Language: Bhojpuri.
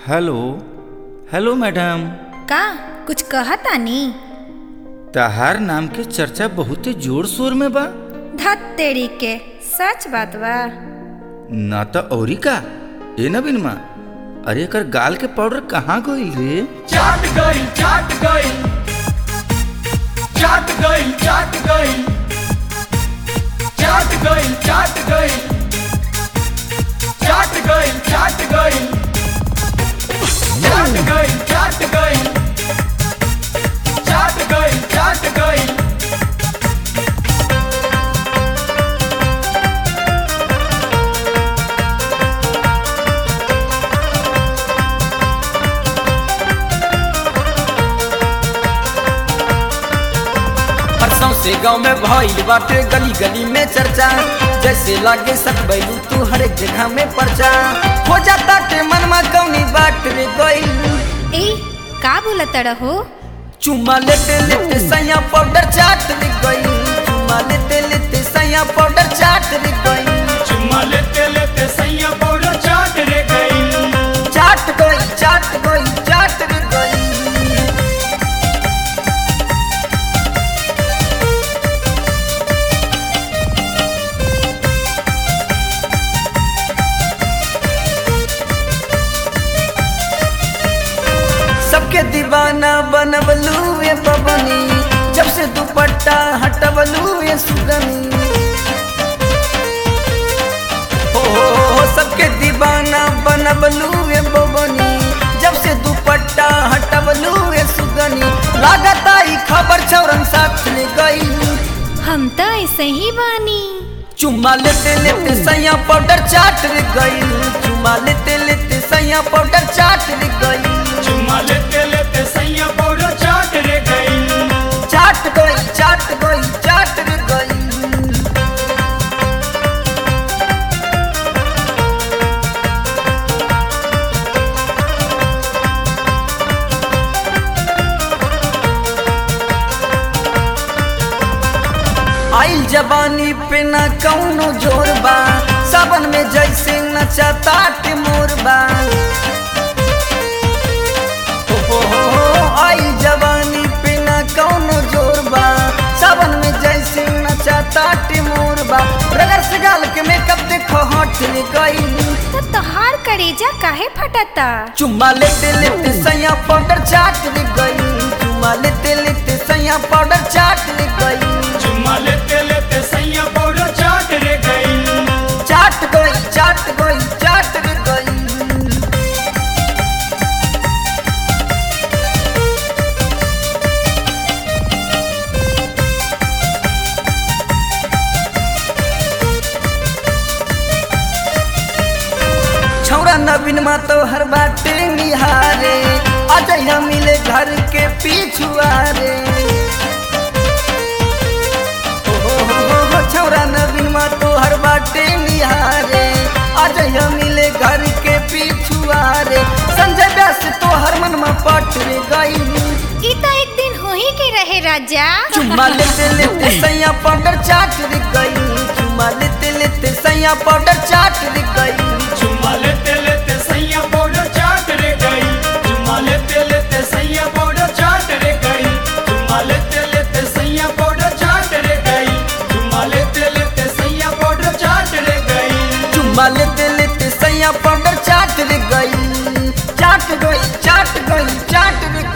हेलो हेलो मैडम का कुछ कहतानी तहार नाम के चर्चा बहुते जोर शोर में बा धत तेरी के सच बात बा ना तो औरी का ए नवीन माँ अरे एकर गाल के पाउडर कहाँ गइल रे चाट गई चाट गई चाट गई चाट गई चाट गई चाट गई चाट गई चाट गई चाट गई चाट गई चाट गई चाट गई परसों से गांव में भइल बाटे गली गली में चर्चा जैसे लागे सकबैलू तू हर एक जगह में पर्चा हो जाता के मनमा कौनी बाट रे गइल ए का बोलत रहो चुम्मा लेते लेते सैया पाउडर चाट रे गइल चुम्मा लेते लेते सैया पाउडर चाट रे गइल चुम्मा लेते लेते सैया पाउडर चाट रे गई चाट गई चाट गई चाट रे गइल सबके दीवाना बनबलू ये बबनी जब से दुपट्टा हटबलू ये सुगनी हो हो हो सबके दीवाना बनबलू ये बबनी जब से दुपट्टा हटबलू ये सुगनी लागता ई खबर छौरन साथ ले गई हम तो ऐसे ही बानी चुम्मा लेते लेते सैया पाउडर चाट रे गई चुम्मा लेते लेते सैया पाउडर चाट रे गई चुम्मा लेते लेते सैया पाउडर चाट रे गई चाट गई चाट गई चाट रे गई आइल जवानी पे न कौनो जोर बा सावन में जैसे नचाता के मोर बा हो हो हो हो, आइल जवानी पे न कौनो जोर बा सावन में जैसे नचाता के मोर बा रगर से गाल के मेकअप देखो हट ले गई तो तोहार करेजा काहे फटता चुम्मा लेते लेते सैया पाउडर चाट ले गई चुम्मा लेते लेते सैया पाउडर चाट ले गई चुम्मा लेते लेते सैया पाउडर चाट रे गई चाट गई चाट गई चाट रे गई छौरा नवीन मा तो हर बाटे निहारे अजय मिले घर के पिछुआरे हो हो हो हो हो, छौरा नवीन मा तो हर बाटे निहारे अजय मिले घर के पिछुआरे संजय व्यास तो हर मन में पट रे गई ई तो एक दिन हो ही के रहे राजा चुम्मा लेते लेते सैया पाउडर चाट रे गई चुम्मा लेते लेते सैया पाउडर चाट रे गई चुम्मा लेते लेते सैया पाउडर चाट रे गई चुम्मा लेते लेते सैया पाउडर चाट रे गई चुम्मा लेते लेते सैया पाउडर चाट रे गई चुम्मा लेते लेते सैया पाउडर चाट रे गई चुम्मा लेते लेते सैया पाउडर चाट रे गई चाट गई चाट गई चाट रे